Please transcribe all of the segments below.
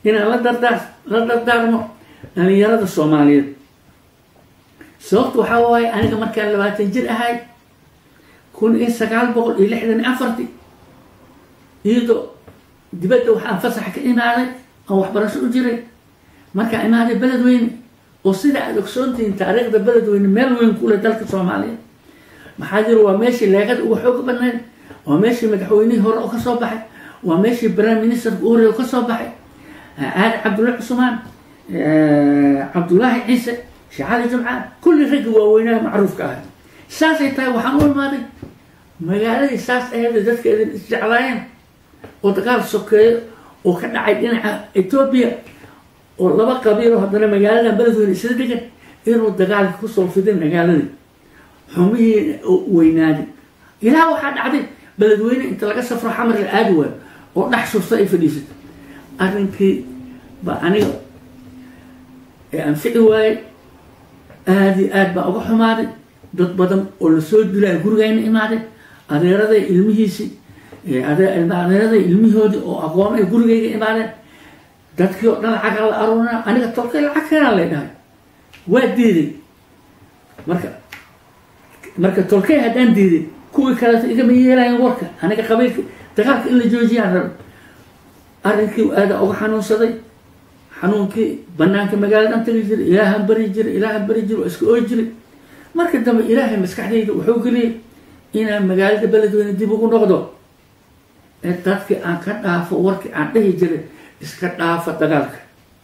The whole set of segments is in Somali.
inaan la dardaar la dardaarmo dhalinyarada soomaaliyeed sababta waxaa waaye aniga markaan labaatan jir ahay kun iyo sagaal boqol iyo lixdan iyo afartii iyadoo dibadda waxaan fasaxa ka imaaday aan waxbarasho u jiray markaan imaaday beledweyne oo sida aada ogsoontihiin taariikhda beledweyne meel weyn ku leh dalka soomaaliyeed maxaa jira waa meeshii leegada uga xoog badnayd waa meeshii madaxweynihii hore oo kasoo baxay waa meeshii prime ministerka u horey oo kasoo baxay aali cabdulla cusmaan cabdullaahi ciise sheekh cali jumcaan kulli raggi waaweynaha macruufka ahay saasay tahay waxaan u imaaday magaaladii saas aheeda dadkeeda isjeclaayeen oo dagaal sokeeyo oo ka dhacay dhinaca etoobiya oo laba qabiilo haddana magaaladan beledweyne isla degan inuu dagaalka kusoo fiday magaaladii xumihii weynaaday ilaa waxaa dhacday beledweyne inta laga safro xamar la aadi waayo oo dhex surta ay fadhiisato arrinkii baa aniga ee anfici waayey aada iyo aad baa uga xumaaday dad badan oo lasoo dilaya gurigayna imaaday adeeraday ilmihiisii adeeraday ilmihoodii oo aqoon ay gurigayga imaadeen dadkii oo dhan lacaga la aruurina aniga tolkay lacag keenaa lay dhahay waa diiday marka marka tolkay haddaan diiday kuwii kaleeto igama yeelayan warka aniga qabiilka dagaalka in la joojiyaan raba arrinkii aada uga xanuunsaday xanuunkii banaanka magaaladan tagi jiray ilaahan bari jiray ilaahan bari jiray waa iska ooy jiray marka dambe ilaahay maskaxdayda wuxuu geliyey inaan magaalada beledweyne dib ugu noqdo ee dadkii aan ka dhaafo warkii aan dhahi jiray iska dhaafa dagaalka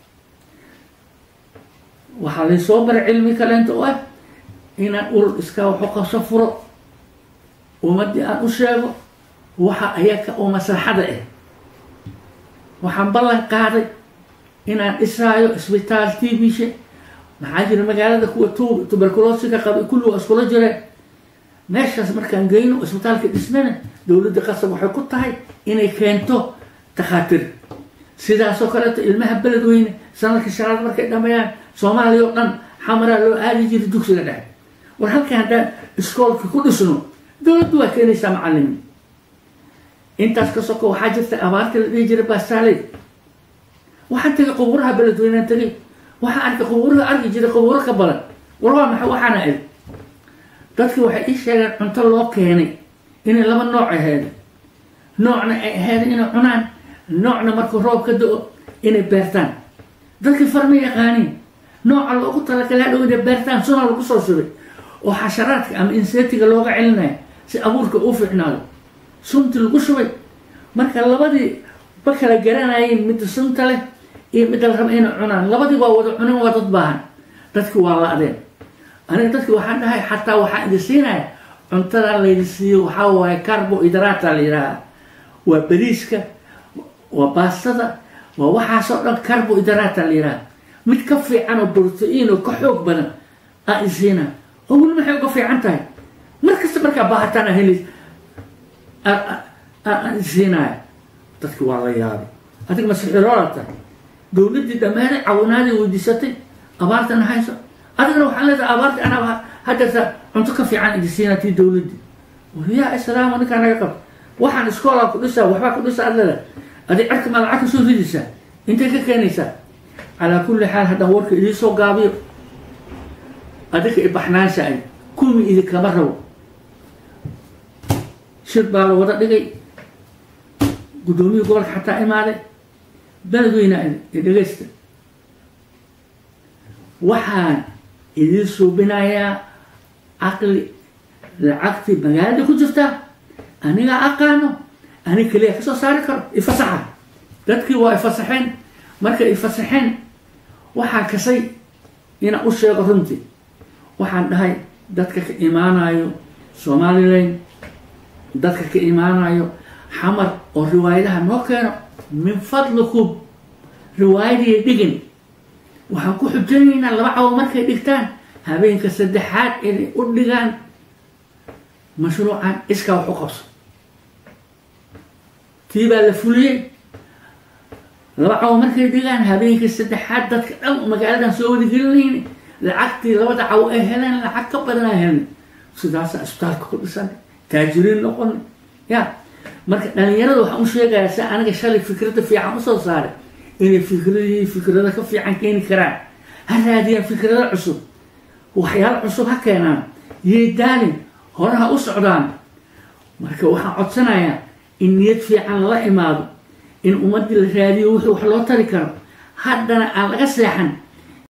waxaa laysoo baray cilmi kaleenta oo ah inaan urur iskaa waxu qabso furo ummadii aan u sheego waxa ayaka oo maslaxada ah waxaan ballan qaaday inaan dhisaayo isbitaal tibishe maxaa jira magaalada kuwa tu tuberculosiga qabay kulli waa iskula jireen meeshaas markaan geyno isbitaalka dhisnana dowladda qasab waxay ku tahay inay keento takhaatiir sidaasoo kaleeto ilmaha beledweyne sanadka shanaad markay dhameeyaan soomaaliya oo dhan xamaraa loo aadi jiray dugsiga dhexe war halka haddaan iskoolka ku dhisno dowladdu waa keenaysaa macalimiin intaas ka soko waxaa jirta abaarta la dhihi jiray baastaaley waxaan tegay qubuuraha beledweynaan tegay waxaan arkay qubuuraha arki jiray qubuuro ka badan war waa maxay waxaana id dadki waxay ii sheegeen cunto loo keenay inay laba nooc aheed noocna ay aheyd inay cunaan noocna markuu roob ka do-o inay beertaan dadkii farma yaqaaniin nooca loogu talagalay hadhow inay beertaan suna lagu soo shubay oo xasharaadka ama insetiga looga celinayo si abuurka u fiicnaado sunti lagu shubay marka labadii ba kala garanayeen midda sunta leh iyo midda la raba inay cunaan labadii waa wada cunin waa dad baahan dadki waa la-deen aniga dadki waxaan dhahay xataa waxaan idin siinaya cuntadaa laydi siiyo waxaa waaye carbo hidrata la yidhaaha waa beriiska waa baastada waa waxaasoo dhan carbo hidrata la yidhaha mid ka fiican oo brotein oo ka xoog badan aa isiina oo weli maxay uga fiican tahay mar kasta markaa baahataan a heli aan isiinaya dadki waa la yaabay adig masixiroolata dowladdii dhammaanay cawinaadii weydiisatay abaartana hayso adigna waxaan leedahay abaarta anaa hadeerta cunto ka fiican idi siinaa tii dowladdii waryaa islaamo ninkaa naga qabta waxaan iskoolaa ku dhisaa waxbaa ku dhisa ad leedahay adig cerka maa lacag ka soo ridaysaa intay ka keenaysaa calaa kulli xaal haddaan warka idiisoo gaabiyo adinka ibaxnaanshaay kumi idinkama rabo shir baa la wada dhigay guddoomiyii gobolka xataa imaaday beledweyna i dhegaysta waxaan idiin suubinayaa caqli lacagtii magaalada ku jirtaa anigaa aqaano ani keliya kasoo saari karo ifasaxa dadkii waa ifasaxeen markay ifasaxeen waxaan kasay inaan u sheego runtii waxaan dhahay dadka ka imaanayo somalilan dadka ka imaanayo xamar oo riwaayadaha noo keeno min fadlikum riwaayadii dhigin waxaan ku xujaynaynaa laba cawo markay dhigtaan habeenka saddexaad inay u dhigaan mashruucan iskaa wax u qabso tii baa la fuliyey laba cawo markay dhigaan habeenkii saddexaad dadka dhan magaaladan soo wadagelinayni lacagtii labada cawo ay heleen lacag ka badanaa helnay sidaasa isbitaalka ku dhisan taajiriin noqon ya marka dhalinyarada waxaan u sheegayaa si aniga shalay fikradda fiican usoo saaray inay fikradihii fikrado ka fiican keeni karaan ha raadiyaan fikrado cusub waxyaalo cusub ha keenaan yay daalin hore ha u socdaan marka waxaan codsanayaa in niyad fiican lala imaado in ummaddii la raadiyo wixii wax loo tari karo haddana aan laga seexan